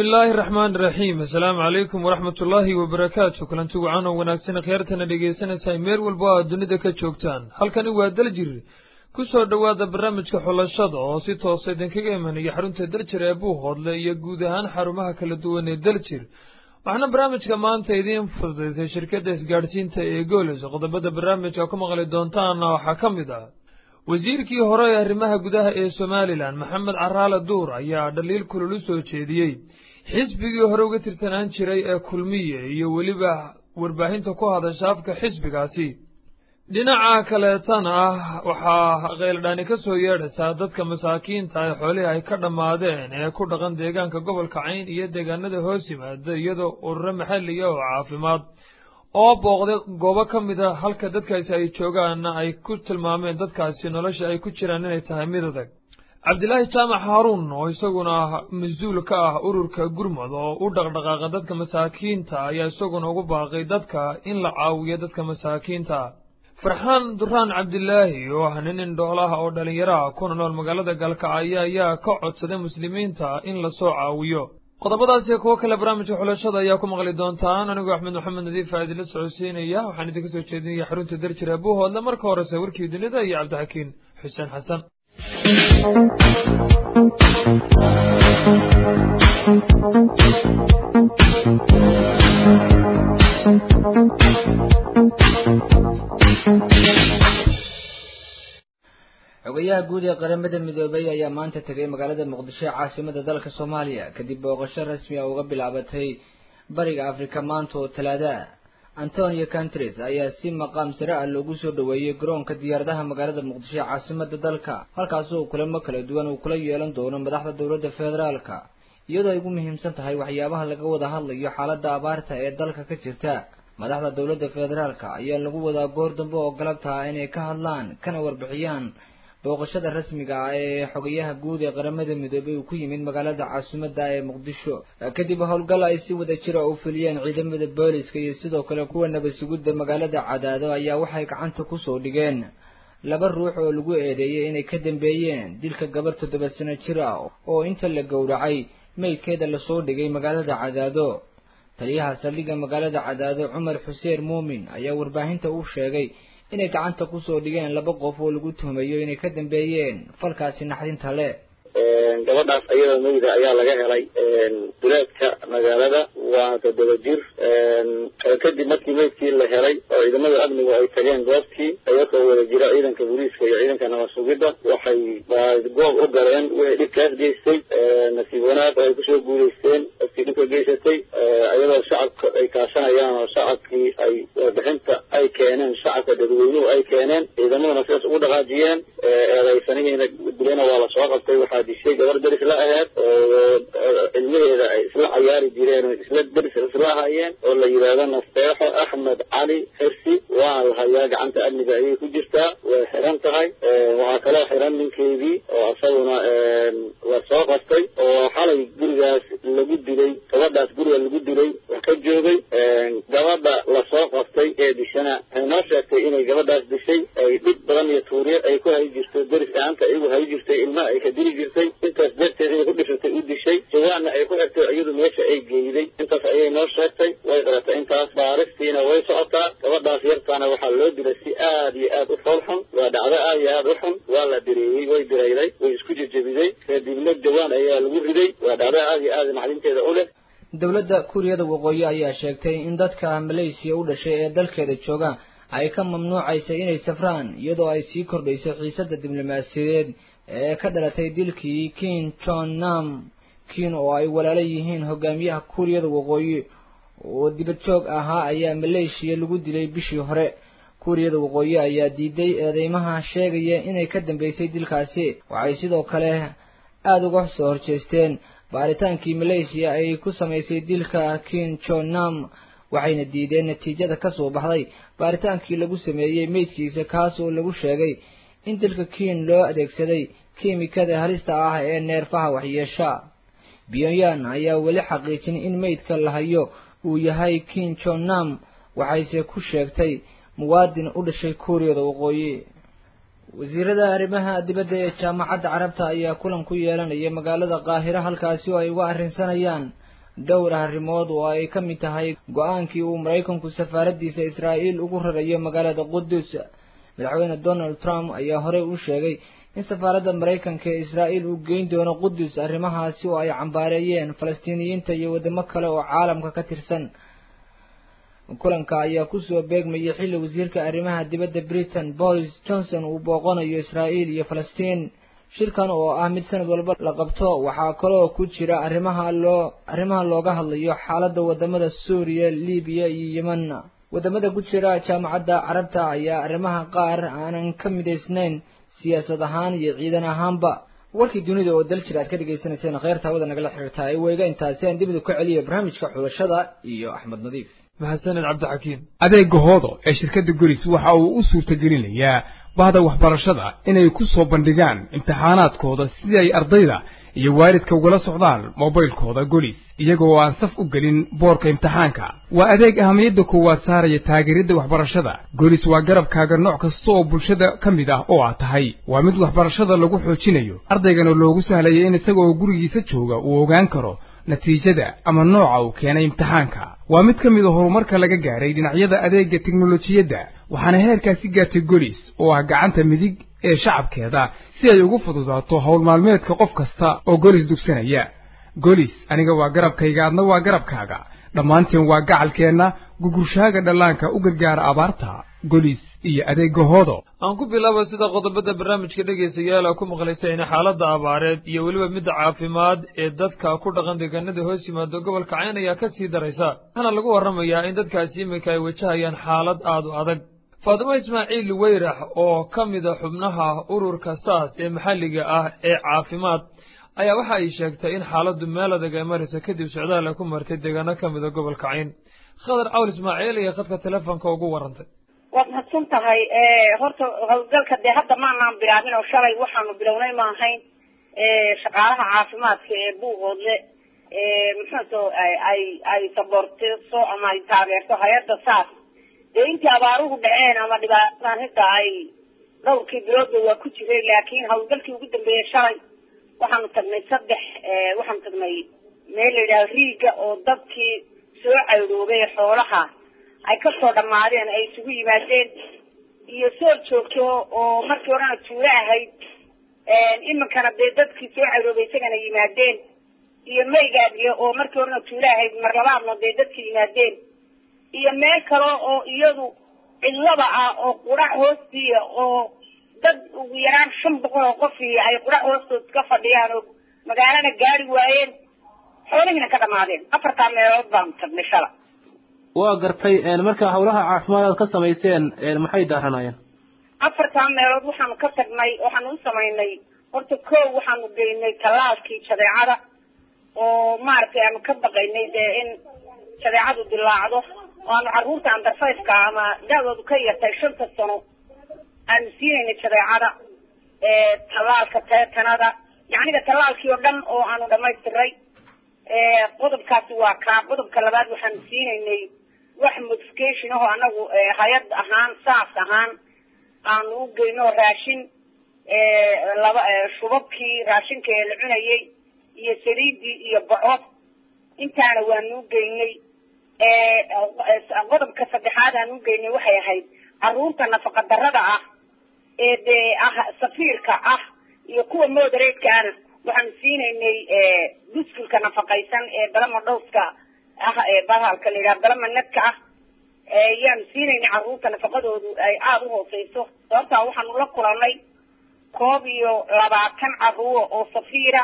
bismi illaahi araxmaan iraxiim assalaamu calaykum waraxmat ullaahi wabarakaatu kulanti wacan oo wanaagsan khiyaartana dhegaysanaysaa meel walba o aad dunida ka joogtaan halkani waa daljir ku soo dhowaada barnaamijka xulashada oo si toosa idinkaga imanaya xarunta daljir ee buuhoodle iyo guud ahaan xarumaha kala duwan ee daljir waxaana barnaamijka maanta idiin fududaysay shirkadda isgaadhsiinta ee goolis qodobada barnaamijka ku maqli doontaana waxaa ka mid ah wasiirkii hore ee arrimaha gudaha ee somalilan maxamed caraale duur ayaa dhaliil kulul u soo jeediyey xisbigii hore uga tirsanaan jiray ee kulmiye iyo weliba warbaahinta ku hadasha afka xisbigaasi dhinaca kaleetana ah waxaa qayladhaani ka soo yeedhaysaa dadka masaakiinta ee xoolihii ay ka dhammaadeen ee ku dhaqan deegaanka gobolka cayn iyo deegaanada hoos yimaada iyadoo ururo maxalliga oo caafimaad oo booqday goobo ka mid a halka dadkaasi ay joogaanna ay ku tilmaameen dadkaasi nolosha ay ku jiraan inay tahay mid adag cabdilaahi jaamac haaruun oo isaguna mas-uul ka ah ururka gurmud oo u dhaqdhaqaaqa dadka masaakiinta ayaa isaguna ugu baaqay dadka in la caawiyo dadka masaakiinta farxaan duraan cabdilaahi oo ah nin indhoolaha oo dhallinyaraha kuna nool magaalada galkacyo ayaa ka codsaday muslimiinta in lasoo caawiyo qodobadaasi kuwo kale barnaamijka xulashada ayaa ku maqli doontaan anigoo axmed maxamed nadiif aa idinla socodsiinaya waxaan idinka soo jeedinaya xarunta darjira buuhoodle marka horese warkii dunida iyo cabdixakiin xuseen xasan xogayaha guud ee qaramada midoobay ayaa maanta tegay magaalada muqdisho ee caasimada dalka soomaaliya kadib booqasho rasmi a uga bilaabatay bariga afrika maanta oo talaada antonio cantres ayaa si maqaam sare ah loogu soo dhoweeyey garoonka diyaaradaha magaalada muqdisho ee caasimada dalka halkaasi oo kulamo kala duwan uu kula yeelan doono madaxda dowladda federaalka iyadoo ay ugu muhiimsan tahay waxyaabaha laga wada hadlayo xaaladda abaarta ee dalka ka jirta madaxda dowladda federaalka ayaa lagu wadaa goor dambe oo galabta ah inay ka hadlaan kana warbixiyaan booqashada rasmiga ah ee xogayaha guud ee qaramada midoobay uu ku yimid magaalada caasimadda ee muqdisho kadib howlgal ay si wada jira u fuliyeen ciidamada booliska iyo sidoo kale kuwa nabad sugidda magaalada cadaado ayaa waxay gacanta kusoo dhigeen laba ruux oo lagu eedeeyay inay ka dambeeyeen dilka gabar toddoba sano jir ah oo inta la gowracay meydkeeda lasoo dhigay magaalada cadaado taliyaha saldhigga magaalada cadaado cumar xuseen muumin ayaa warbaahinta u sheegay inay gacanta kusoo dhigeen laba qof oo lagu tuhmayo inay ka dambeeyeen falkaasi naxdinta le gabadhaas ayadoo meyda ayaa laga helay duleedka magaalada waa toddoba jir kadib markii meydkii la helay oo ciidamada amnigu ay tageen goobtii iyagoo wada jira ciidanka booliiska iyo ciidanka nabad sugidda waxay goob u galeen wixii dhibkaas geystay nasiib wanaag oo ay kusoo guulaysteen dadkii dhibka geysatay iyadoo shacabka ay kaashanayaan oo shacabkii ay warbixinta ay keeneen shacabka dadweynuhu ay keeneen ciidamaduna sidaas ugu dhaqaajiyeen eedaysanihiina dilena waa lasoo qabtay waxaa dishay gabar deris la aheed oo cilmaheeda ay isla cayaari jireen oo isla deris isla hayeen oo la yidhaahdo nasteexo axmed cali xirsi waa la hayaa gacanta amniga ayay ku jirtaa way xiran tahay waxaa kaloo xiran ninkeedii oo isaguna la soo qabtay oo xalay gurigaas lagu dilay gabadhaas guriga lagu dilay wax ka joogay gabadha lasoo qabtay ee dishana waxay noo sheegtay inay gabadhaas dishay ay dhib badan iyo tuuriye ay ku hayi jirto deris ahaanta iyagu hayi jirtay ilmaha ay ka dili jirtay intaas darteed inay ku dhishatay u dishay jawaanna ay ku xirtay iyadu meesha ay geeyday intaas ayay noo sheegtay way qaratay intaas baaristiina way socotaa gabadhaas yartaana waxaa loo dilay si aad iyo aad u foolxun waa dhacdo aad iyo aad u xun waa la direeyey way dirayday way isku jejebiday kadibna jawaan ayaa lagu riday waa dhacdo aad iyo aad naxdinteeda u leh dowladda kuuriyada waqooyi ayaa sheegtay in dadka malaysiya u dhashay ee dalkeeda jooga ay ka mamnuucaysa inay safraan iyadoo ay sii kordhayso xiisadda diblomaasiyadeed ee ka dhalatay dilkii kin jon nam kin oo ay walaalo yihiin hogaamiyaha kuuriyada waqooyi oo dibad joog ahaa ayaa maleeshiya lagu dilay bishii hore kuuriyada waqooyi ayaa diiday eedeymaha sheegaya inay ka dambeysay dilkaasi waxay sidoo kale aada uga soo horjeesteen baaritaankii maleeshiya ay ku samaysay dilka kin jon nam waxayna diideen natiijada ka soo baxday baaritaankii lagu sameeyey meydkiisa kaas oo lagu sheegay in dilka kiin loo adeegsaday kiimikada halista ah ee neerfaha waxyeesha pyongyang ayaa weli xaqiijin in meydka la hayo uu yahay kin jon nam waxayse ku sheegtay muwaadin u dhashay kuuriyada waqooyi wasiirada arrimaha dibadda ee jaamacadda carabta ayaa kulan ku yeelanaya magaalada qaahiro halkaasi oo ay uga arrinsanayaan dhowr arrimood oo ay ka mid tahay go-aankii uu maraykanku safaaraddiisa israa'iil ugu rarayo magaalada qudus madaxweyne donald trump ayaa horey u sheegay in safaaradda maraykanka ee israa'iil uu geyn doono qudus arrimahaasi oo ay cambaareeyeen falastiiniyiinta iyo waddamo kale oo caalamka ka tirsan kulanka ayaa kusoo beegmayay xilli wasiirka arrimaha dibadda britain boris johnson uu booqanayo israa'iil iyo falastiin shirkan oo ah mid sanad walba la qabto waxaa kaloo ku jira arrimaha loo arrimaha looga hadlayo xaaladda wadamada suuriya libiya iyo yemen wadamada ku jira jaamacadda carabta ayaa arrimaha qaar aanan ka midaysnayn siyaasad ahaan iyo ciidan ahaanba warkii dunida oo dal jir aad ka dhagaysanayseen kheyrta hawada nagala xiriirtaa ay weyga intaasi aan dibida ku celiyo barnaamijka xulashada iyo axmed nadiif mahadsaned cabdixakiim adeega hoodo ee shirkadda golis waxa uu u suurtagelinayaa bahda waxbarashada inay ku soo bandhigaan imtixaanaadkooda sidii ay ardayda iyo waalidka ugala socdaan moobaylkooda golis iyagoo aan saf u gelin boorka imtixaanka waa adeeg ahamiyadda koowaad saaraya taageeridda waxbarashada golis waa garabkaaga nooc kasta oo bulshada ka mid ah oo aad tahay waa mid waxbarashada lagu xoojinayo ardaygana loogu sahlaya in isagoo gurigiisa jooga uu ogaan karo natiijada ama nooca uu keenay imtixaanka waa mid ka mid a horumarka laga gaaray dhinacyada adeegga teknolojiyadda waxaana heerkaasi gaartay golis oo ah gacanta midig ee shacabkeeda si ay ugu fududaato howl maalmeedka qof kasta oo golis dugsanaya golis aniga waa garabkayga adna waa garabkaaga dhammaanteen waa gacalkeenna gugurshaaga dhallaanka u gargaara abaarta golis iyo adeegga hoodo aan ku bilaabo sida qodobada barnaamijka dhegaystayaal a ku maqlaysayna xaaladda abaareed iyo weliba midda caafimaad ee dadka ku dhaqan deegaanada hoos yimaado gobolka cayn ayaa ka sii daraysa waxaana lagu warramayaa in dadkaasi iminka ay wajahayaan xaalad aad u adag faatimo ismaaciil weyrax oo ka mida xubnaha ururka saas ee maxalliga ah ee caafimaad ayaa waxa ay sheegtay in xaaladdu meel adag ay marayso kadib socdaal ay ku martay deegaano ka mida gobolka cayn khadar cawl ismaaciil iyo khadka telefoonka ugu warantay waad mahadsan tahay horta howlgalka dee hadda maanaan bilaabin oo shalay waxaanu bilownay ma ahayn shaqaalaha caafimaadka ee buuqoodle muxuuto ay ay saboortiso ama ay taageerto hay-adda saas dee intii abaaruhu dhaceen ama dhibaatadan hidda ay dhowrkii biloodba waa ku jiray laakiin howlgalkii ugu dambeeyey shalay waxaanu tagnay saddex waxaanu tagnay meel la yidhaha riiga oo dadkii soo cayroobay xoolaha ay kasoo dhammaadeen ay isugu yimaadeen iyo sool joogto oo markii horena tuulo ahayd iminkana dee dadkii soo cayroobay isagana yimaadeen iyo maygaadiya oo markii horena tuulo ahayd mar labaadna dee dadkii yimaadeen iyo meel kale oo iyadu cidlaba ah oo qurac hoostiia oo dad ugu yaraan shan boqol oo qofii ay qurac hoostood ka fadhiyaan oo magaalana gaari waayeen xoolihiina ka dhamaadeen afartaa meelood baanu tagnay shala waa gartay marka hawlaha caafimaad aad ka samayseen maxay daaranayeen afartaa meelood waxaanu ka tagnay waxaanu u samaynay horta kow waxaanu geynay tallaalkii jadeecada oo maaragtay aanu ka baqaynay dee in jadeecadu dilaacdo oo aanu carruurta andarfayfka ama da-doodu ka yartay shanta sano aanu siinaynay jadeecada tallaalka teetanada yacniga tallaalkii oo dhan oo aanu dhamaystiray qodobkaasi waa kaa qodobka labaad waxaanu siinaynay wax modification ahoo anagu hay-ad ahaan saas ahaan aanu u geyno raashin laba shubabkii raashinka ee la cunayay iyo saliidii iyo boco intaana waanu u geynay qodobka saddexaad aan u geynay waxay ahayd carruurta nafaqa darada ah ee dee ah safiirka ah iyo kuwa moderateka ana waxaanu siinaynay buskilka nafaqaysan ee dalama dhowska ah ee bahalka la yidhaha dalama nadka ah yaanu siinaynay carruurta nafaqadoodu ay aada u hooseyso sababtaa waxaanu la kulanay koob iyo labaatan carruura oo safiira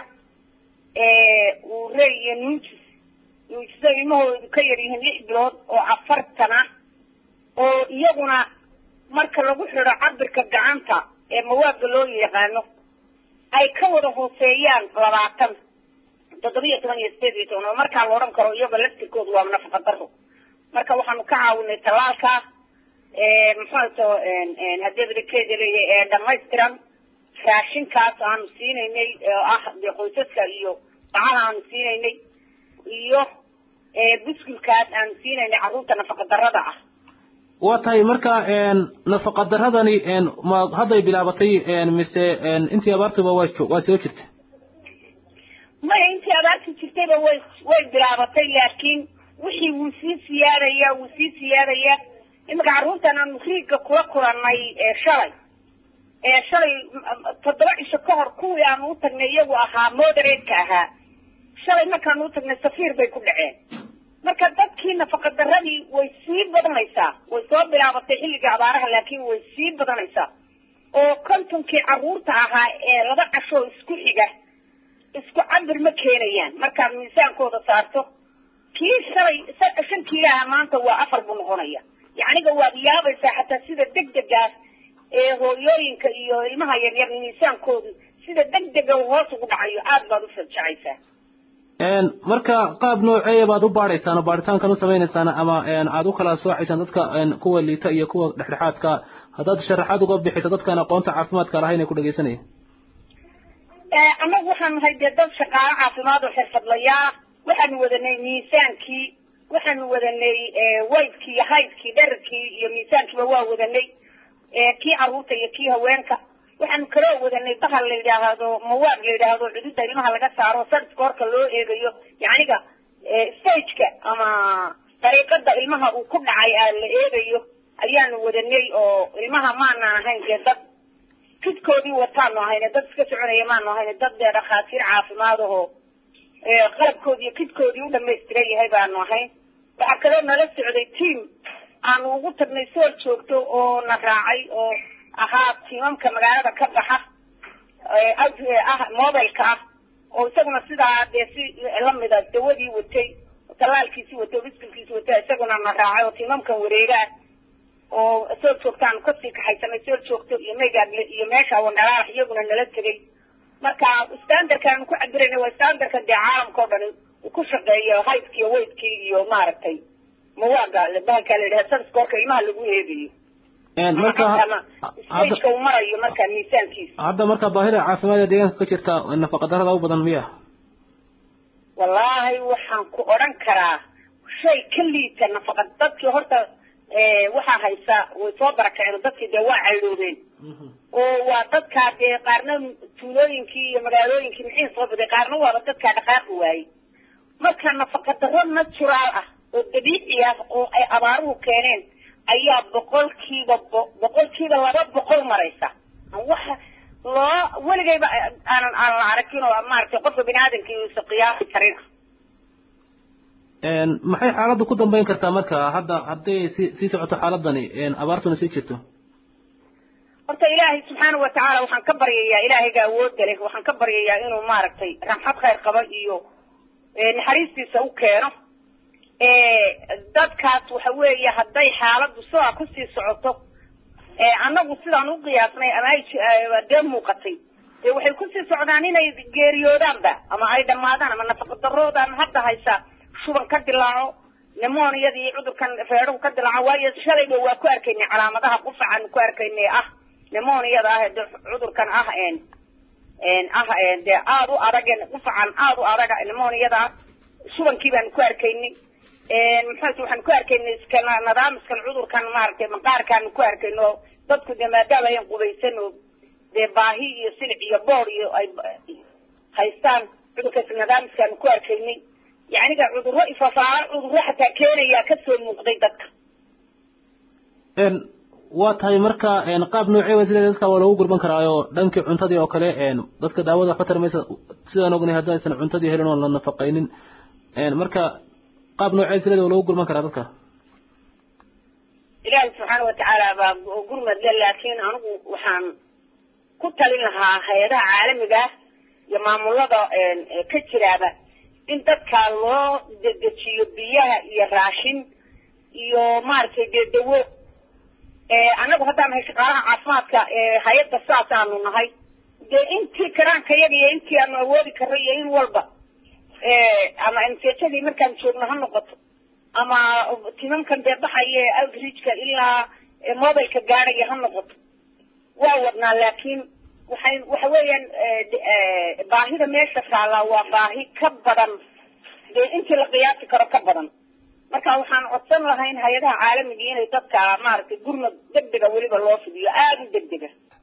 uurey iyo nuujis nuujiso ilmahoodu ka yar yihiin lix bilood oo afartan ah oo iyaguna marka lagu xidho cabirka gacanta ee mawaadka loo yaqaano ay ka wada hooseeyaan labaatan toddobiyo toban iyo sideed iyo toban oo markaa la odhan karo iyaga laftirkoodu waa nafaqa daro marka waxaanu ka caawinay tallaalka muxuuto haddii badakeeda leeyahay ee dhamaystiran raashinkaas aanu siinaynay oo ah dee qoysaska iyo bacaha aanu siinaynay iyo buskilkaas aanu siinaynay carruurta nafaqa darada ah waa tahay marka nafaqa daradani ma hadday bilaabatay mise intii abaartuba waa waa soo jirta maya intii abaarti jirtayba way way bilaabatay laakiin wixii wuu sii siyaadaya wuu sii siyaadaya iminka carruurtan aanu riigga kula kulannay ee shalay ee shalay toddoba cisho ka hor kuwii aanu u tagnay iyagu ahaa moderatka ahaa shalay markaanu u tagnay safiir bay ku dhaceen marka dadkii nafaqa daradii way sii badanaysaa way soo bilaabatay xilliga abaaraha laakiin way sii badanaysaa oo kontonkii carruurta ahaa ee laba cashoo isku xiga isku cabir ma keenayaan markaad miisaankooda saarto kii shalay shan kiilaha maanta waa afar buu noqonaya yacniga waad yaabaysaa xataa sida degdegaas ee hooyooyinka iyo ilmaha yaryar miisaankoodu sida degdega hoos ugu dhacayo aad baad u fajacaysaa marka qaab nooceeya baad u baadhaysaan oo baadhitaankan u samaynaysaan ama aad u kala soocaysaan dadka kuwa liita iyo kuwa dhexdhexaadka haddaad sharaxaad uga bixiso dadkaan aqoonta caafimaadka lahayn ee ku dhegeysanaya annagu waxaan nahay dee dad shaqaalo caafimaad oo xirfadlayaal waxaanu wadanay miisaankii waxaanu wadanay waydkii iyo haydkii dherarkii iyo miisaankiiba waa wadanay kii carruurta iyo kii haweenka waxaanu kaloo wadanay bahal la yidhaahdo mawaad la yidhaahdo cududa ilmaha laga saaro sarska horka loo eegayo yacniga stageka ama dariiqada ilmaha uu ku dhacay aa la eegayo ayaanu wadanay oo ilmaha maana ahayn dee dad kidkoodii wataanu ahayne dad iska soconaya maanu ahayne dad dee dhakhaatiir caafimaad aho qalabkoodi iyo kidkoodii u dhamaystiran yahay baanu ahayn waxaa kaloo nala socday team aanu ugu tagnay soor joogto oo na raacay oo ahaa tiimamka magaalada ka baxa ah mobileka ah oo isaguna sidaa dee si lamida dawadii watay talaalkiisi watay biskilkiisi watay isaguna na raacay oo tiimamkan wareegaa oo soor joogtaanu kasii kaxaysanay soor joogto iyo megaable iyo meesha wandhalaalax iyaguna nala tegay marka standardkaanu ku cabirayna waa standardka dee caalamka oo dhan uu ku shaqeeyo haydkii iyo weydkii iyo maaragtay mawaaga bahalkaa la yidhaha sarska horka ilmaha lagu eegayo marka stageka uu marayo markaa miisaankiisa hadda marka baahida caafimaad ee deegaanka ka jirta nafaqa darada u badan miya wallaahi waxaan ku odhan karaa shay ka liita nafaqa dadkii horta waxaa haysa way soo barakaceen dadkii dee waa caydoobeen oo waa dadkaa dee qaarna tuulooyinkii iyo magaalooyinkii mixii soo baday qaarna waaba dadkaa dhaqaaqi waayey marka nafaqa daro natural ah oo dabiici ah oo ay abaaruhu keeneen ayaa boqolkiiba boqolkiiba laba boqol maraysa waxa loo weligayba aanan aanan aragin oo maaragtay qofka bini aadamka uusa qiyaasi karin maxay xaaladdu ku dambeyn kartaa marka hadda hadday si sii socoto xaaladani abaartuna sii jirto horta ilaahay subxaana watacaala waxaan ka baryayaa ilaahayga awoodda leh waxaan ka baryayaa inuu maaragtay ramxad khayr qaba iyo naxariistiisa u keeno dadkaas waxa weeye hadday xaaladdu sidaa kusii socoto annagu sidaan u qiyaasnay ama ay dee muuqatay dee waxay kusii socdaan inay geeriyoodaanba ama ay dhammaadaan ama nafaqa daroodan hadda haysa shuban ka dilaaco nemoniyada iyo cudurkan feedhahu ka dilaaco waayo shalayba waa ku arkaynay calaamadaha qufacaanu ku arkaynay ah nemoniyada ah de cudurkan ah ah dee aada u adag qufacan aada u adaga nemoniyada ah shubankii baanu ku arkaynay maxaase waxaan ku arkaynay iska nidaamiskan cudurkan maaragtay maqaarkaanu ku arkayno dadku dee maadaama ayan qubaysan oo dee baahi iyo silic iyo boor iyo ay haystaan cudurkaas nidaamiskaanu ku arkaynay yacniga cudurro ifafaalo cudurro xataa keenayaa kasoo muuqday dadka waa tahay marka qaab noocee wa sida dadka waa lagu gurban karaayo dhankii cuntadii oo kale dadka daawada waxba tarmaysa sidaan ognahay haddii aysan cuntadii helin oo la nafaqaynin marka qaab noocee silada waa lagu gurban karaa dadka ilaahi subxaana watacaala baa gurmad le laakiin anigu waxaan ku talin lahaa hay-adaha caalamiga ah iyo maamulada ka jiraaba in dadkaa loo dedejiyo biyaha iyo raashin iyo maaragtay dee dawo annagu haddaan nahay shaqaalaha caafimaadka hay-adda saas aanu nahay dee intii karaanka yaga iyo intii aanu awoodi karro iyo in walba ama msejadii markaan joogno ha noqoto ama timamkan dee baxaya outreachka ilaa mobileka gaadhaya ha noqoto waa wadnaa laakiin waxay waxa weeyaan baahida meesha taallaa waa baahi ka badan dee intii la qiyaasi karo ka badan marka waxaan codsan lahayn hay-adaha caalamiga inay dadka maaragtay gurmad degdega weliba loo fidiyo aada u degdega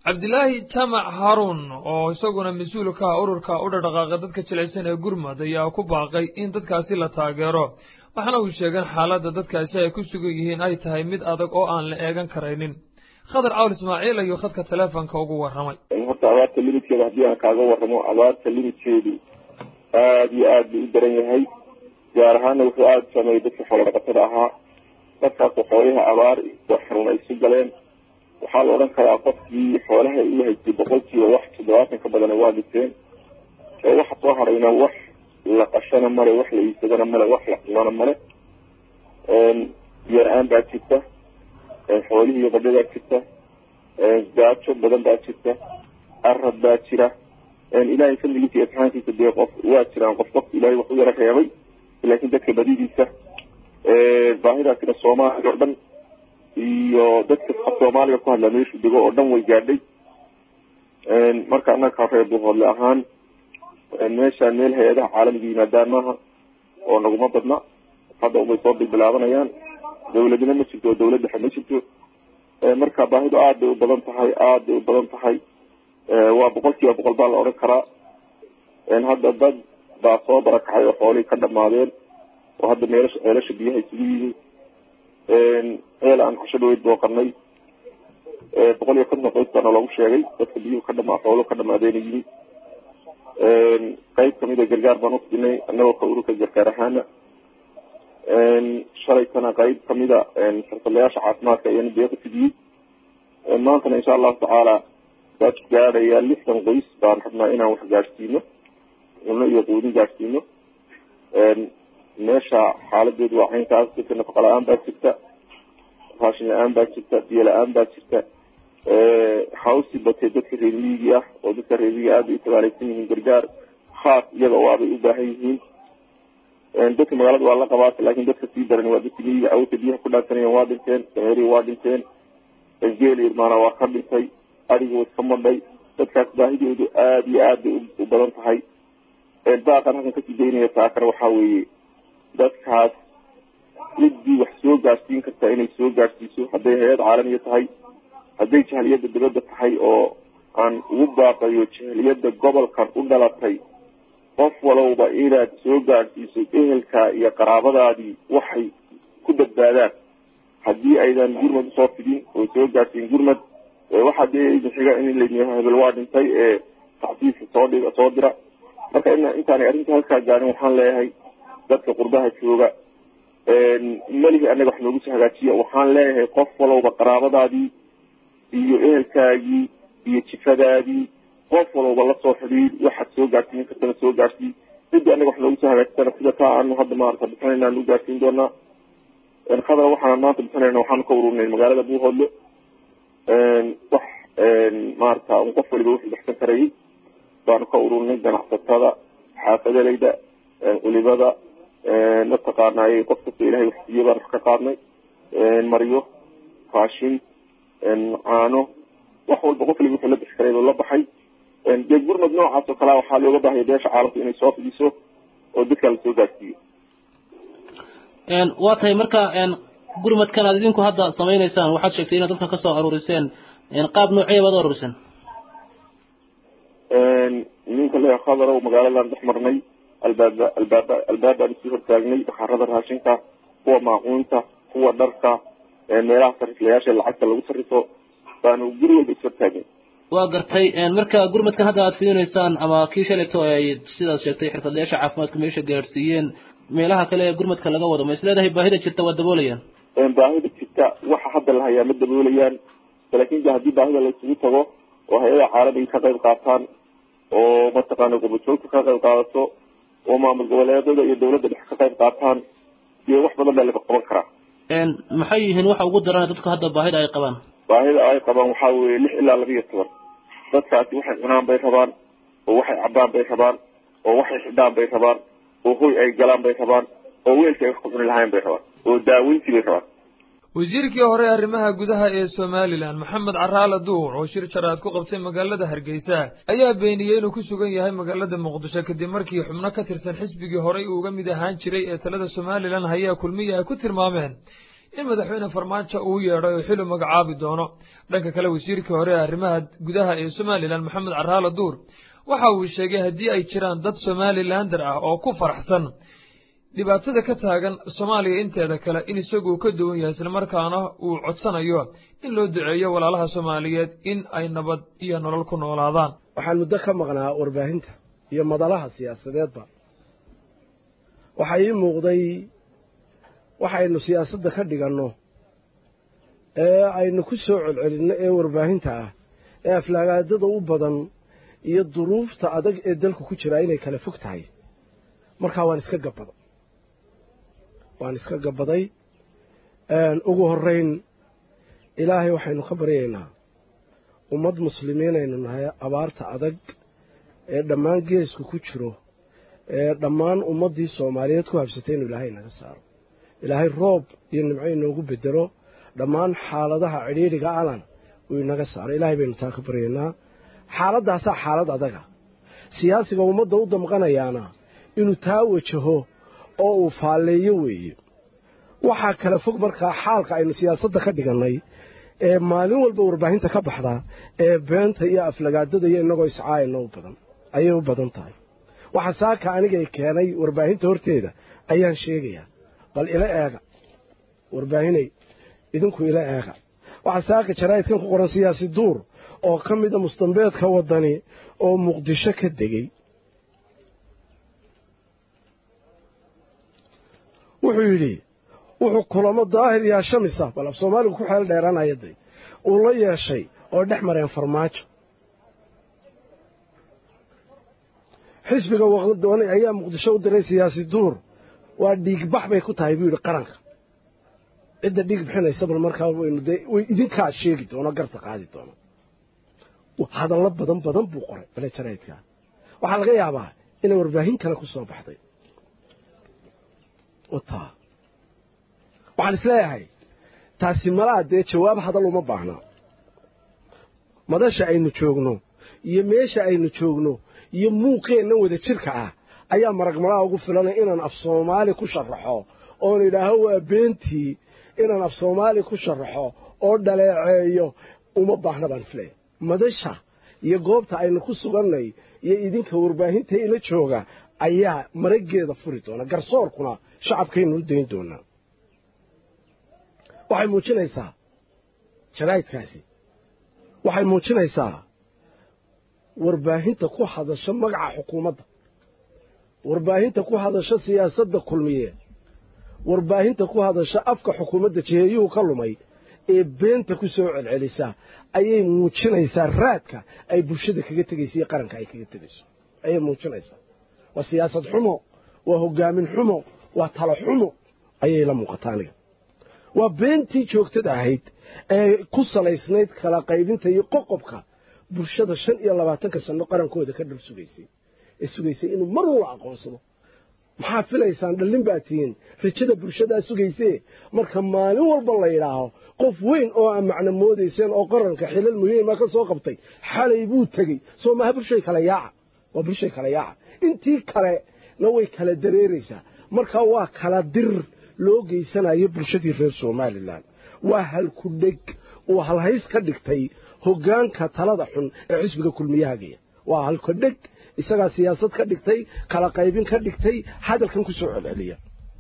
cabdilaahi jaamac haaruun oo isaguna mas-uul ka ah ururka u dhadhaqaaqa dadka jilicsan ee gurmad ayaa ku baaqay in dadkaasi la taageero waxaana uu sheegeen xaaladda dadkaasi ay ku sugan yihiin ay tahay mid adag oo aan la eegan karaynin khadar cawl ismaaciil ayuu khadka teleefonka ugu warramay horta abaarta limidkeeda haddii aan kaaga warramo abaarta limidkeedu aada iyo aad buu u daran yahay gaar ahaana wuxuu aada sameeyey dadka xoolo dhaqatada ahaa dadkaas waxooyaha abaar iyo xanuun ay isu galeen waxaa la odhan karaa qofkii xoolaha u haystay boqolkiiba wax toddobaatan ka badana waa dhinteen ee waxa soo harayna wax la qashana male wax la iibsadana male wax la cunana male biyo-la-aan baa jirta xoolihii badho baa jirta gaajo badan baa jirta arad baa jira ilaahay fadligiisa iyo imtixaankiisa dee qof waa jiraan qof qof ilaahay wax u yaro reebay laakiin dadka badidiisa baahidaasina soomaaliya oo dhan iyo dadka soomaaliga ku hadlaa meeshu dego oo dhan way gaadhay marka annaga reer buuhoodle ahaan meeshaan meel hay-adaha caalamiga yimaadaan maaha oo naguma badna hadda ubay soo bilbilaabanayaan dawladna ma jirto oo dawlad dhexe ma jirto marka baahidu aad bay u badan tahay aad bay u badan tahay waa boqol kiiba boqol baa la odhan karaa hadda dad baa soo barakacay oo xoolihii ka dhamaadeen oo hadda meelasha ceelasha biyaha isugu yimi ceel aan casho dhaweyd booqanay boqol iyo konton qoys baana loogu sheegay dadka biyuhu ka dhamaa xooluhu ka dhamaadeena yimi qayb kamid a gargaar baan usinay annagoo ka ururka gargaar ahaana shalaytana qayb kamida xirfadlayaasha caafimaadka ayana deeqa fidiyey maantana insha allahu tacaala dad gaadhaya lixdan qoys baan rabnaa inaan wax gaadhsiino cunno iyo quudin gaadhsiino meesha xaaladeedu waa caynkaas dadka nafaqa la-aan baa jirta raashin la-aan baa jirta biyo la-aan baa jirta hawsi batee dadka reermiyigii ah oo dadka reermiyigi aad bay u tabaaleysan yihiin gargaar khaas iyaga oo abay u baahan yihiin dadka magaalada waa la qabaata laakin dadka sii daran waa dadka miyiga awta biyaha ku dhaansanayeen waa dhinteen dameerihi waa dhinteen geel irmaana waa ka dhintay adiga way iska madhay dadkaas baahidoodu aada iyo aad bay u badan tahay baaqan halkan kasii daynaya taakana waxaa weeye dadkaas ciddii wax soo gaadhsiin kartaa inay soo gaadhsiiso hadday hay-ad caalamiya tahay hadday jahliyadda dibadda tahay oo aan ugu baaqayo jahliyadda gobolkan u dhalatay qof walowba inaad soo gaadhsiiso ehelka iyo qaraabadaadii waxay ku badbaadaan haddii aydan gurmad usoo fidin oo soo gaadhsiin gurmad waxaa dee xiga in layidhi hebel waa dhintay ee tacsiiska soo dhiga soo dira marka in intaanay arrinta halkaa gaarin waxaan leeyahay dadka qurbaha jooga melihi anaga wax noogu soo hagaajiya waxaan leeyahay qof walowba qaraabadaadii iyo ehelkaagii iyo jifadaadii qof walowba lasoo xidhiid waxaad soo gaadhsiin kartana soo gaadhsii ciddii anaga wax noogu soo hagaajisana sida taa aanu hadda maarata bixinayna anu gaadhsiin doonaa khadar waxaan maanta bixinayna waxaanu ka ururnay magaalada buuhoodle wax maarata un qof waliba wuxuu baxsan karayay baanu ka ururnay ganacsatada xaafadalayda culibada mataqaanay qof kasta ilahay wax siiye baan wax ka qaadnay maryo raashin caano wax walba qof waliba wuxuu la bixi karay buu la baxay dee gurmad noocaas oo kalea waxaa looga baahaya beesha caalamka inay soo fidiso oo dadkaa lasoo gaadhsiiyo waa tahay marka gurmadkan aad idinku hadda samaynaysaan waxaad sheegtay inaad dadka kasoo aruuriseen qaab noocee baad u aruuriseen ninka le khadarow magaaladan dhex marnay albaaba albaaba albaabaan isii hortaagnay bakhaarada raashinka kuwa maacuunta kuwa dharka meelaha sariflayaasha lacagta lagu sarifo baanu guri walba ishortaagnay waa gartay marka gurmadkan hadda aad fidinaysaan ama kii shalayto ay sidaad sheegtay xirfadlayaasha caafimaadka meesha gaadhsiiyeen meelaha kale ee gurmadka laga wado ma is leedahay baahida jirta waa daboolayaan baahida jirta waxa hadda la hayaa ma daboolayaan laakin de haddii baahida la isugu tago oo hay-ada caalamiga ka qayb qaataan oo mataqaana gurbajoogta ka qayb qaadato oo maamul goboleedada iyo dawladda dhexe ka qayb qaataan dee wax badan baa laga qaban karaa maxay yihiin waxa ugu daran dadku hadda baahida ay qabaan baahida ay qabaan waxaa weeye lix ilaa laba iyo toban dadkaasi waxay cunaan bay rabaan oo waxay cabaan bay rabaan oo waxay xidhaan bay rabaan oo hoy ay galaan bay rabaan oo weelka ay wax ku cuni lahayn bay rabaan oo daaweyntii bay rabaan wasiirkii hore arrimaha gudaha ee somalilan maxamed caraale duur oo shir jaraad ku qabtay magaalada hargeysa ayaa beeniyey inuu ku sugan yahay magaalada muqdisho kadib markii xubno ka tirsan xisbigii horey uu uga mid ahaan jiray ee talada somalilan hayaa kulmiya ay ku tilmaameen in madaxweyne farmaajo uu yeedhay oo xili magacaabi doono dhanka kale wasiirkii hore ee arrimaha gudaha ee somalilan maxamed caraalo duur waxa uu sheegay haddii ay jiraan dad somalilander ah oo ku faraxsan dhibaatada ka taagan soomaaliya inteeda kale in isaguu ka duwan yahay islamarkaana uu codsanayo in loo duceeyo walaalaha soomaaliyeed in ay nabad iyo nolol ku noolaadaan waxaan muddo ka maqnaa warbaahinta iyo madalaha siyaasadeedba waxaa ii muuqday waxaynu siyaasadda ka dhiganno ee aynu ku soo celcelinno ee warbaahinta ah ee aflaagaadada u badan iyo duruufta adag ee dalku ku jiraa inay kala fog tahay markaa waan iska gabbaday waan iska gabbaday ugu horrayn ilaahay waxaynu ka baryaynaa ummad muslimiinaynu nahay abaarta adag ee dhammaan geesku ku jiro ee dhammaan ummaddii soomaaliyeed ku habsatay inuu ilaahay naga saaro ilaahay roob iyo nimco inoogu bedelo dhammaan xaaladaha cidhiidhiga alan uu inaga saaro ilaahay baynu taa ka baryaynaa xaaladdaasaa xaalad adaga siyaasiga ummadda u damqanayaana inuu taa wajaho oo uu faalleeyo weeye waxaa kala fog markaa xaalka aynu siyaasadda ka dhigannay ee maalin walba warbaahinta ka baxda ee beenta iyo aflagaadada iyo innagoo iscaayana u badan ayay u badan tahay waxa saaka anigay keenay warbaahinta horteeda ayaan sheegayaa bal ila eega warbaahinay idinku ila eega waxaa saaka jaraa'idkan ku qoran siyaasi duur oo ka mida mustambeedka waddani oo muqdisho ka degey wuxuu yidhi wuxuu kulamo daahir yaa shamisa bal af soomaaligu ku xeel dheeraanaya day uu la yeeshay oo dhex mareen farmaajo xisbiga waqdooni ayaa muqdisho u diray siyaasi duur waa dhiigbax bay ku tahay buu yidhi qaranka cidda dhiig bixinaysa bal markaa waynu dee way idinkaa sheegi doono garta qaadi doono hadallo badan badan buu qoray bale jaraydkaa waxaa laga yaabaa inay warbaahin kale ku soo baxday wataa waxaan isleeyahay taasi malaa dee jawaab hadal uma baahna madasha aynu joogno iyo meesha aynu joogno iyo muuqeenna wada jirka ah ayaa maragmalaa ugu filanay inaan af soomaali ku sharaxo oon idhaaho waa beentii inaan af soomaali ku sharaxo oo dhaleeceeyo uma baahna baan isleeyahay madasha iyo goobta aynu ku sugannay iyo idinka warbaahinta ila jooga ayaa maraggeeda furi doona garsoorkuna shacabkaynu u dayn doonaa waxay muujinaysaa jaraa'idkaasi waxay muujinaysaa warbaahinta ku hadasho magaca xukuumadda warbaahinta ku hadasho siyaasadda kulmiye warbaahinta ku hadasho afka xukuumadda jiheeyuhu ka lumay ee beenta ku soo celcelisa ayay muujinaysaa raadka ay bulshada kaga tegayso iyo qaranka ay kaga tegayso ayay muujinaysaa waa siyaasad xumo waa hoggaamin xumo waa talo xumo ayay la muuqataa aniga waa beentii joogtada ahayd ee ku salaysnayd kala qaybinta iyo qoqobka bulshada shan iyo labaatanka sanno qarankooda ka dhul sugaysay ee sugaysay inuu mar walba aqoonsado maxaa filaysaan dhallin baa tihiin rajada bulshadaa sugaysee marka maalin walba la yidhaaho qof weyn oo aa macno moodayseen oo qaranka xilal muhiima ka soo qabtay xalay buu tegey soo maha bulshay kala yaaca waa bulshay kala yaaca intii kalena way kala dareeraysaa marka waa kala dir loo geysanayo bulshadii reer somalilan waa halku dheg uu halhays ka dhigtay hoggaanka talada xun ee xisbiga kulmiyahagaya waa halku dheg isagaa siyaasad ka dhigtay kala qaybin ka dhigtay hadalkan ku soo celceliya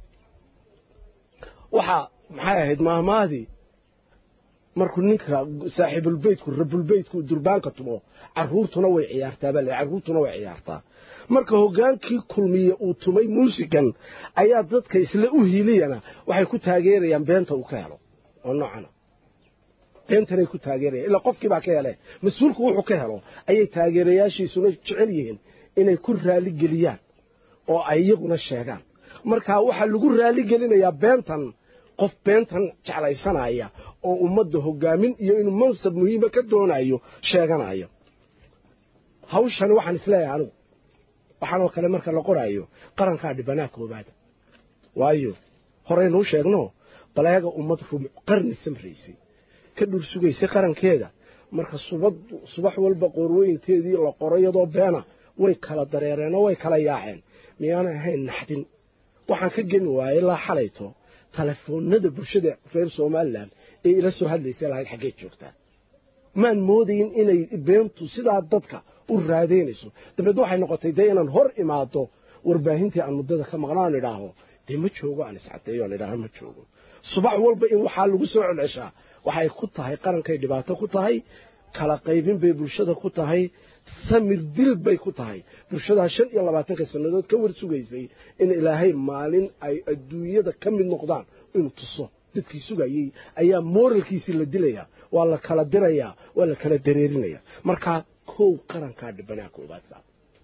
waxaa maxay ahayd maahmaadii markuu ninka saaxiibulbeytku rabulbeytku durbaanka tumo carruurtuna way ciyaartaa baa la carruurtuna way ciyaartaa marka hoggaankii kulmiye uu tumay muusigan ayaa dadka isla u hiiliyana waxay ku taageerayaan beenta uu ka helo oo noocana beentanay ku taageerayaan ilaa qofkii baa ka hele mas-uulku wuxuu ka helo ayay taageerayaashiisuna jecel yihiin inay ku raali geliyaan oo ay iyaguna sheegaan marka waxaa lagu raali gelinayaa beentan qof beentan jeclaysanaya oo ummadda hoggaamin iyo inuu mansab muhiima ka doonayo sheeganayo hawshani waxaan isleeyahay anigu waxaanoo kale marka la qoraayo qarankaa dhibanaa koobaada waayo horeynuu sheegno baleega ummad qarni samraysay ka dhur sugaysay qarankeeda marka subad subax walba qoorweynteedii la qoro iyadoo beena way kala dareereenoo way kala yaaceen miyaanay ahayn naxdin waxaan ka geni waayey ilaa xalayto telefoonada bulshada reer somalilan ee ila soo hadlaysa lahayd xaggeed joogtaa maan moodayn inay beentu sidaa dadka u raadeynayso dabeed waxay noqotay dee inaan hor imaado warbaahintii aan muddada ka maqnaan idhaaho dee ma joogo aan iscadeeyo aan idhaaho ma joogo subax walba in waxaa lagu soo celceshaa waxay ku tahay qarankay dhibaato ku tahay kala qaybin bay bulshada ku tahay samir dil bay ku tahay bulshadaa shan iyo labaatanka sannadood ka war sugaysay in ilaahay maalin ay adduunyada ka mid noqdaan inuu tuso dadkii sugayey ayaa mooralkiisii la dilayaa waa la kala dirayaa waa la kala dareerinayaa markaa kow qarankaa dhibanaa koobaadka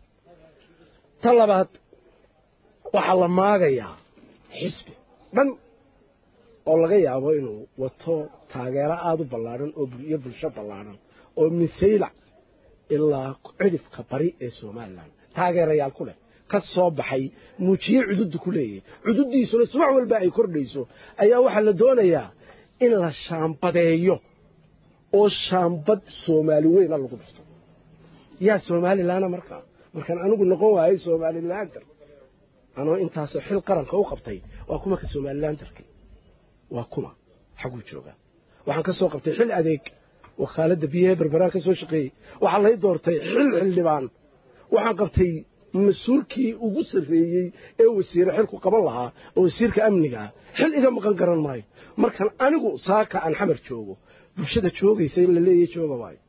ta labaad waxaa la maagayaa xisbi dhan oo laga yaabo inuu wato taageero aada u ballaadhan oo iyo bulsho ballaadhan oo misaylac ilaa cidhifka bari ee somalilan taageerayaal ku leh ka soo baxay muujiye cududda ku leeyahay cududdiisuna subax walba ay kordhayso ayaa waxaa la doonayaa in la shaambadeeyo oo shaambad soomaali weyna lagu dhufto yaa somalilaana markaa markaan anigu noqon waayay somalilantar anoo intaasoo xil qaranka u qabtay waa kuma ka somalilantarki waa kuma xaguu joogaa waxaan ka soo qabtay xil adeeg wakaaladda biyahe berberaan ka soo shaqeeyey waxaa lay doortay xil xildhibaan waxaan qabtay mas-uulkii ugu sarreeyey ee wasiire xilku qaban lahaa oo wasiirka amniga ah xil iga maqan garan maayo markaan anigu saaka aan xamar joogo bulshada joogaysa in la leeyahy jooga waayo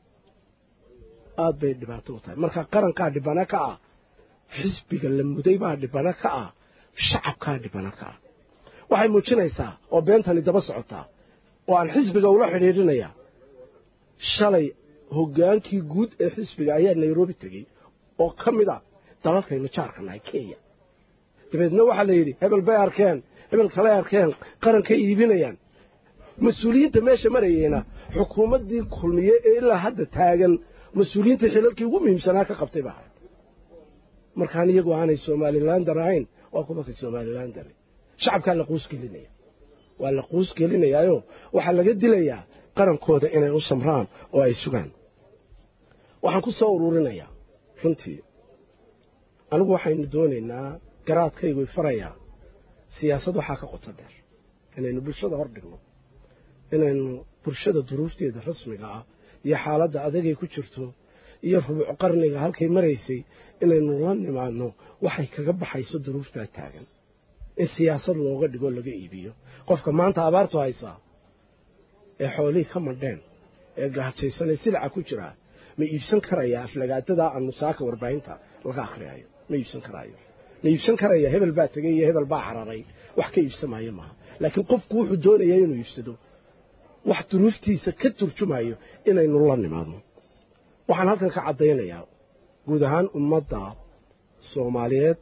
aad bay dhibaato u tahay marka qarankaa dhibana ka ah xisbiga la muday baa dhibana ka ah shacabkaa dhibana ka ah waxay muujinaysaa oo beentani daba socotaa oo aan xisbiga ula xidhiidhinayaa shalay hoggaankii guud ee xisbiga ayaa nairobi tegey oo ka mid ah dalalkaynu jaarka nahay kenya dabeedna waxaa la yidhi hebel bay arkeen hebel kaley arkeen qarankay iibinayaan mas-uuliyiinta meesha marayeyna xukuumaddii kulmiye ee ilaa hadda taagan mas-uuliyiinta xilalkii ugu muhiimsanaa ka qabtay baa markaan iyagu aanay somalilander ahayn waa kuwa ka somalilander shacabkaa la quus gelinaya waa la quus gelinayaayo waxaa laga dilayaa qarankooda inay u samraan oo ay sugaan waxaan ku soo ururinayaa runtii anigu waxaynu doonaynaa garaadkaygu farayaa siyaasad waxaa ka qoto dheer inaynu bulshada hor dhigno inaynu bulshada duruufteeda rasmiga ah iyo xaaladda adagay ku jirto iyo rubuc qarniga halkay maraysay inaynu la nimaadno waxay kaga baxayso duruuftaa taagan in siyaasad looga dhigo laga iibiyo qofka maanta abaartu haysaa ee xoolihii ka madheen ee gahajaysanee silaca ku jiraa ma iibsan karayaa aflagaadadaa aanu saaka warbaahinta laga akhriyayo ma iibsan karaayo ma iibsan karaya hebel baa tegey iyo hebel baa cararay wax ka iibsamaayo maaha laakiin qofku wuxuu doonayaa inuu iibsado wax duruuftiisa ka turjumayo inaynu la nimaadno waxaan halkan ka caddaynayaa guud ahaan ummadda soomaaliyeed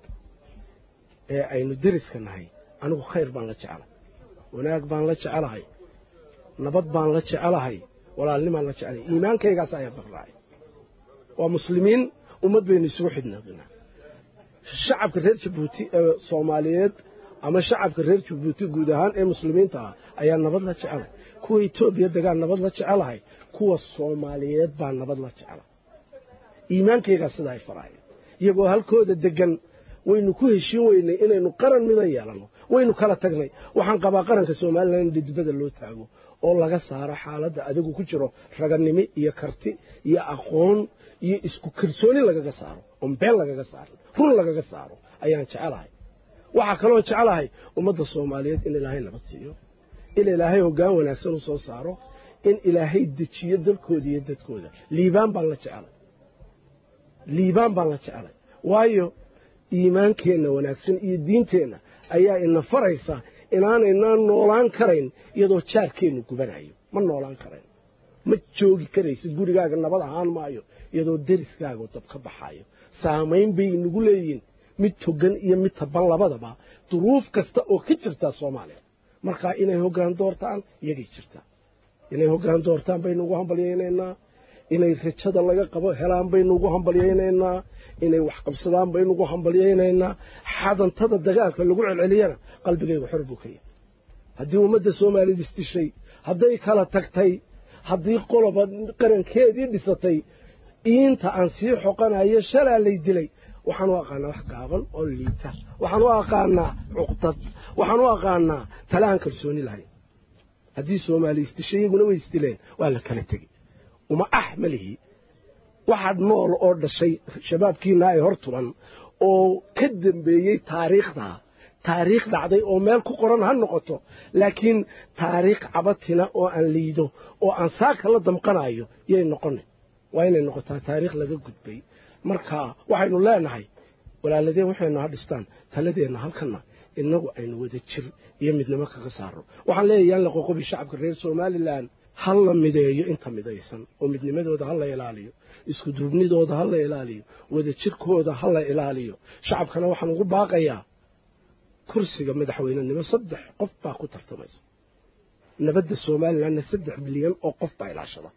ee aynu deriska nahay anigu khayr baan la jecelahay wanaag baan la jecelahay nabad baan la jecelahay walaalnimaan la jecelahay iimaankaygaas ayaa baqraacay waa muslimiin ummad baynu isugu xidhnaadinaa shacabka reer jabuuti ee soomaaliyeed ama shacabka reer jabuuti guud ahaan ee muslimiinta ah ayaa nabad la jecelahay kuwa etoobiya degaan nabad la jecelahay kuwa soomaaliyeed baa nabad la jecelahay iimaankaygaa sidaa ay faraayeen iyagoo halkooda degan waynu ku heshiin weynay inaynu qaran mida yeelanno waynu kala tagnay waxaan qabaa qaranka somalilan in dhidibada loo taago oo laga saaro xaaladda adigu ku jiro raganimo iyo karti iyo aqoon iyo isku kalsooni lagaga saaro oon been lagaga saaro run lagaga saaro ayaan jecelahay waxaa kaloo jecelahay ummadda soomaaliyeed in ilaahay nabad siiyo in ilaahay hoggaan wanaagsan u soo saaro in ilaahay dejiyo dalkooda iyo dadkooda liibaan baan la jecelay liibaan baan la jecelay waayo iimaankeenna wanaagsan iyo diinteenna ayaa ina faraysa inaanaynaan noolaan karayn iyadoo jaarkeennu gubanayo ma noolaan karayn ma joogi karaysid gurigaaga nabad ahaan maayo iyadoo deriskaaga dab ka baxaayo saamayn bay inagu leeyihiin mid togan iyo mid taban labadaba duruuf kasta oo ka jirtaa soomaaliya markaa inay hoggaan doortaan iyagay jirtaa inay hoggaan doortaan baynu ugu hambalyaynaynaa inay rajada laga qabo helaan baynu ugu hambalyaynaynaa inay wax qabsadaan baynu ugu hambalyaynaynaa xadantada dagaalka lagu celceliyana qalbigayga xor buu ka yahay haddii ummadda soomaaliyad isdishay hadday kala tagtay haddii qoloba qarankeedii dhisatay iinta aan sii xoqanayo shalaa lay dilay waxaan u aqaanaa wax gaaban oo liita waxaan u aqaanaa cuqdad waxaan u aqaanaa tale aan kalsooni lahayn haddii soomaali isdishay iyaguna way isdileen waa la kala tegey uma ah ma lihi waxaad nool oo dhashay shabaabkiina ay hor tuban oo ka dambeeyey taariikhdaa taariikh dhacday oo meel ku qoran ha noqoto laakiin taariikh cabatina oo aan liido oo aan saaka la damqanayo yay noqona waa inay noqotaa taariikh laga gudbay marka waxaynu leenahay walaaladeen waxaynu ha dhistaan taladeenna halkana inagu aynu wada jir iyo midnimo kaga saaro waxaan leeyahay yaan la qoqobi shacabka reer somalilan ha la mideeyo inta midaysan oo midnimadooda ha la ilaaliyo isku duubnidooda ha la ilaaliyo wada jirkooda ha la ilaaliyo shacabkana waxaan ugu baaqayaa kursiga madaxweynenimo saddex qof baa ku tartamaysa nabadda somalilanna saddex bilyan oo qof baa ilaashada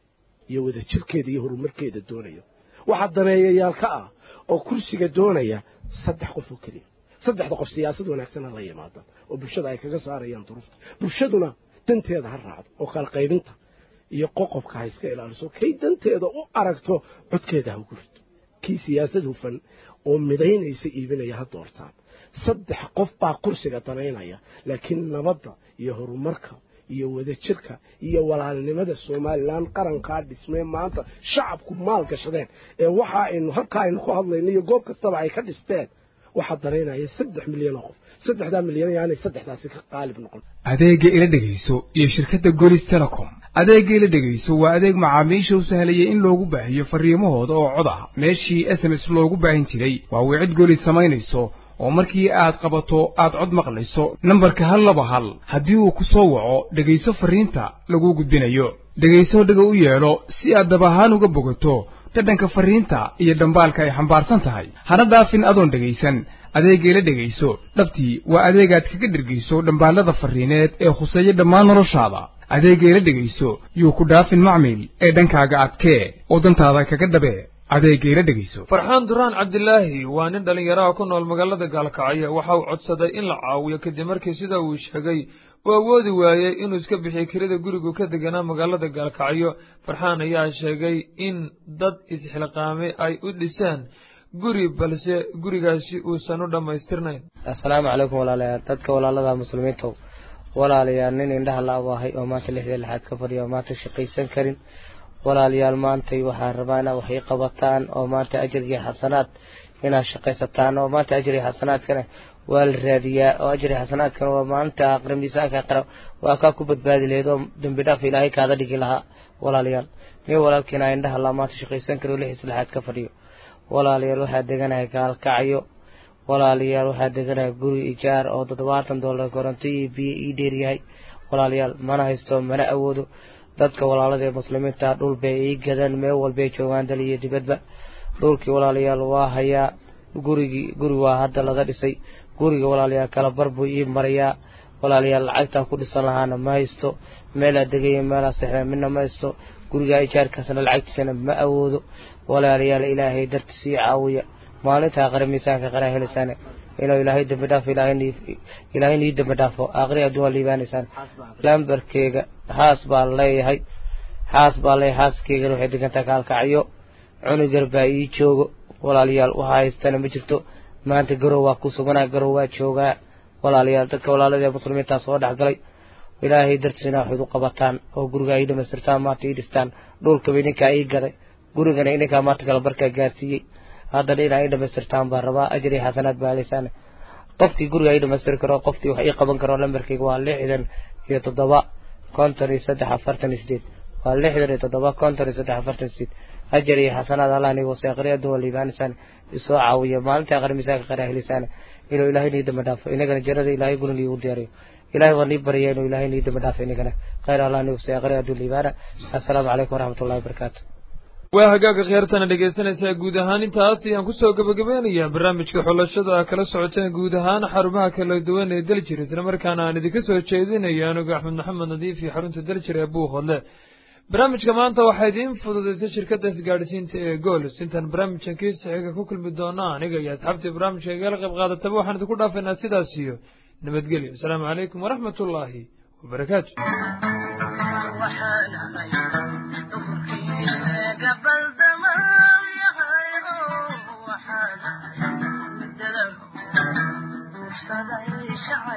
iyo wada jirkeeda iyo horumarkeeda doonaya waxaa daneeyayaal ka ah oo kursiga doonaya saddex qof oo keliya saddexda qof siyaasad wanaagsan ha la yimaadaan oo bulshada ay kaga saarayaan duruufta bulshaduna danteeda ha raacdo oo kala qaybinta iyo qoqobka ha iska ilaaliso kay danteeda u aragto codkeeda ha ugu rido kii siyaasad hufan oo midaynaysa iibinaya ha doortaan saddex qof baa kursiga danaynaya laakiin nabadda iyo horumarka iyo wadajirka iyo walaalnimada somalilan qarankaa dhismee maanta shacabku maal gashadeen ee waxa aynu halkaa aynu ku hadlayno iyo goob kastaba ay ka dhisteen waxaa danaynaya saddex milyan oo qof saddexdaa milyan yaanay saddexdaasi ka qaalib noqon adeegga ila dhegayso iyo shirkadda golis telecom adeegga ila dhegayso waa adeeg macaamiisha u sahlayay in loogu baahiyo farriimahooda oo cod ah meeshii s m s loogu baahin jiray waa wicid golis samaynayso oo markii aad qabato aad cod maqlayso nambarka hal laba hal haddii uu ku soo waco dhegayso farriinta laguu gudbinayo dhegayso dhaga u yeelo si aad dab ahaan uga bogato dhadhanka farriinta iyo dhambaalka ay xambaarsan tahay hana dhaafin adoon dhegaysan adeeggeela dhegayso dhabtii waa adeegaad kaga dhergayso dhambaallada farriineed ee khuseeya dhammaan noloshaada adeeggeela dhegayso yuu ku dhaafin macmil ee dhankaaga adkee oo dantaada kaga dhabee adeeggeela dhegayso farxaan duraan cabdilaahi waa nin dhallinyaraha ku nool magaalada gaalkacyo waxa uu codsaday in la caawiyo kadib markii sida uu sheegay uu awoodi waayey inuu iska bixiyo kirada gurigu ka deganaa magaalada gaalkacyo farxaan ayaa sheegay in dad isxilqaamay ay u dhiseen guri balse gurigaasi uusan u dhammaystirnayn assalaamu calaykum walaalayaal dadka walaalada muslimiintow walaalayaal nin indhaha la abaahay oo maanta lixda lixaad ka fadhiya oo maanta shaqaysan karin walaalayaal maantay waxaan rabaa inaad wax ii qabataan oo maanta ajir iyo xasanaad inaad shaqaysataan oo maanta ajir iyo xasanaadkana waa la raadiyaa oo ajir iyo xasanaadkana waa maalinta aqri miisaanka qara waa kaa ku badbaadi lahayd oo dembi dhaaf ilaahay kaada dhigi lahaa walaalayaal nin walaalkiina indhaha la maanta shaqaysan karo lixis lixaad ka fadhiyo walaalayaal waxaa deganahay gaalkacyo walaalayaal waxaa deganahay guri ijaar oo toddobaatan dollar koronto iyo biyo ii dheeryahay walaalayaal mana haysto mana awoodo dadka walaalada ee muslimiinta dhul bay ii gadaan meel walbay joogaan dal iyo dibadba dhulkii walaalayaal waa hayaa gurigii guri waa hadda laga dhisay guriga walaalayaal kala bar buu ii marayaa walaalayaal lacagtaa ku dhisan lahaana ma haysto meelaa degaya meelaa sexda midna ma haysto gurigaa ijaarkaasna lacagtiisana ma awoodo walaalayaal ilaahay dartiis ii caawiya maalintaa qare miisaanka qaraa helisaane inuu ilaahay dambi dhaafo ilaahay nii dambi dhaafo aqri adduun waa liibaanaysaan lambarkeega xaas baa leeyahay xaas baa leeyahay xaaskeygan waxay degantaa kaalkacyo cunugar baa ii joogo walaalayaal waxa haystana ma jirto maanta garow waa ku suganaa garow waa joogaa walaalayaal dadka walaalada ee muslimiintaa soo dhexgalay ilaahay dartiisna waxayd u qabataan oo gurigaa ii dhamaystirtaan maanta ii dhistaan dhulkaba idinkaa ii gaday gurigana idinkaa maanta kala barkaa gaarsiiyey haddana inaa ii dhamaystirtaan baan rabaa ajir iyo xasanaad baa helaysaan qofkii guriga ii dhamaystiri karo qofkii wax ii qaban karo lambarkayga waa lixdan iyo toddoba konton iyo saddex afartan iyo sideed waa lixdan iyo toddoba konton iyo saddex afartan iyo sideed ajar iyo xasanaad allah nii wasa aqri adduun waa liibaanaysaan isoo caawiya maalinta aqri miisaanka qaraa helisaane inuu ilaahay nii dambi dhaafo inagana jannada ilaahay guna nii ugu diyaariyo ilaahay waa nii barya inuu ilaahay nii dambi dhaafo inagana khayr allah nii wasa aqri adduun liibaana assalaamu calaykum waraxmat ullahi wabarakaatu waa hagaaga khiyaartana dhegaysanaysaa guud ahaan intaas ayaan kusoo gabagabeynayaa barnaamijka xulashada a kala socoteen guud ahaan xarumaha kala duwan ee daljir islamarkaana aan idinka soo jeedinayo anigu axmed maxamed nadiif iyo xarunta daljir ee buuhodle barnaamijka maanta waxaa idiin fududaysay shirkadda isgaadhsiinta ee gools intaan barnaamijkan kiisa xiga ku kulmi doona aniga iyo asxaabtii barnaamijka igala qayb qaadataba waxaan idinku dhaafaynaa sidaas iyo nabadgelyo asalaamu calaykum waraxmat ullaahi wabarakaatu gabal damaan yahay oo waxaan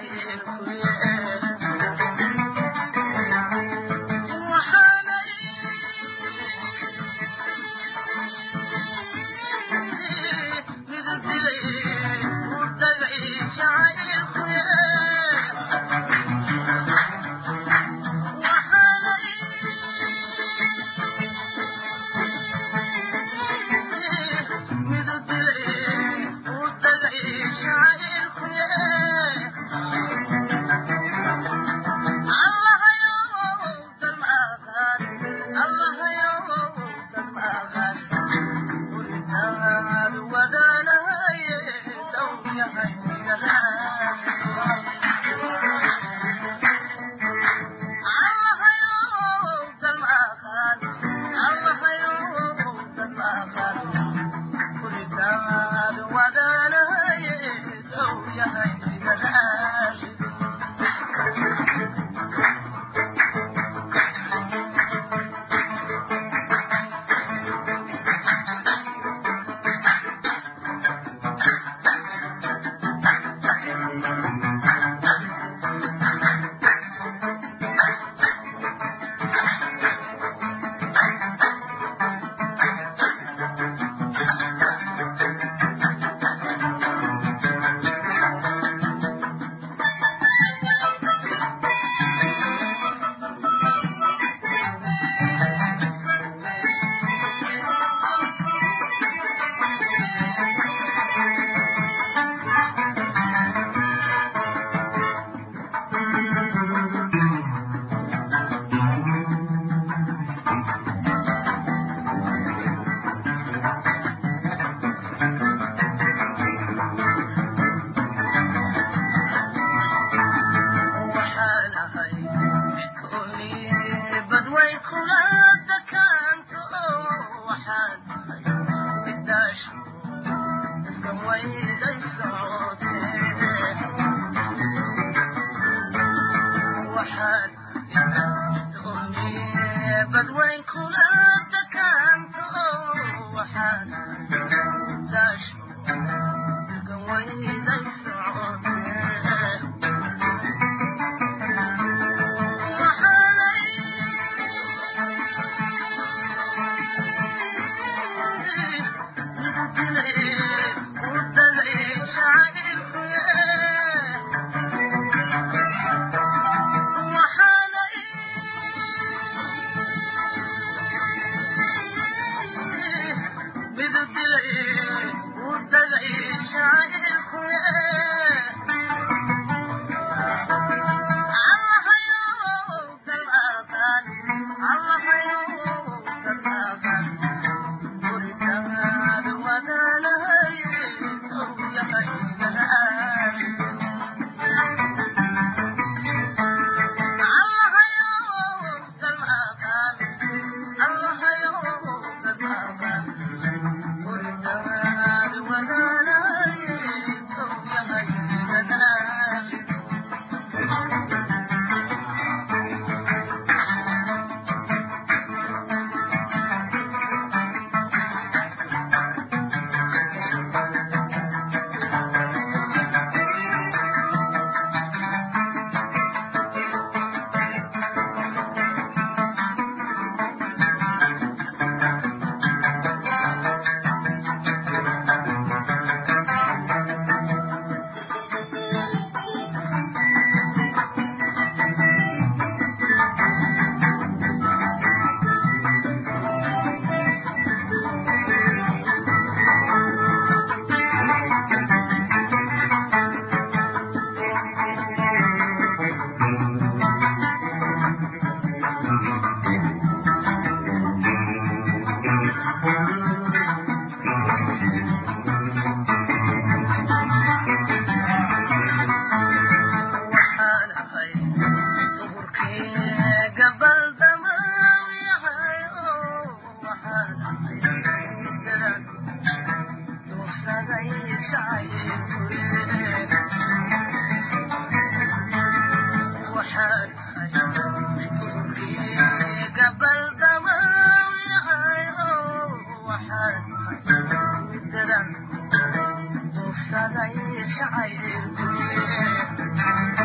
Thank you.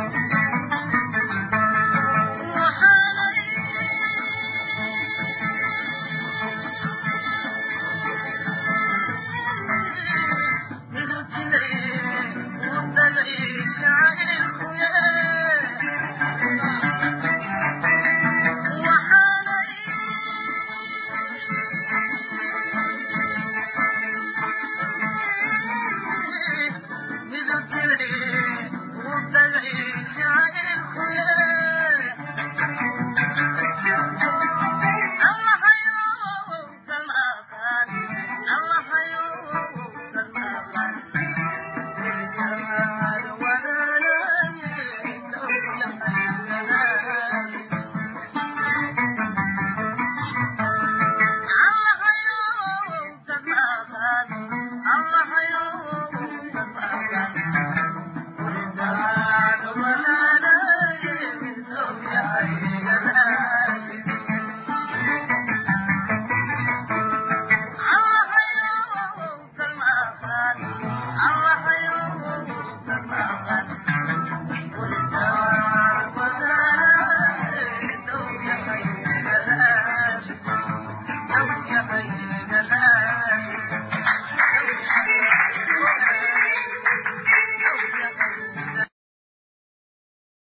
الله يوم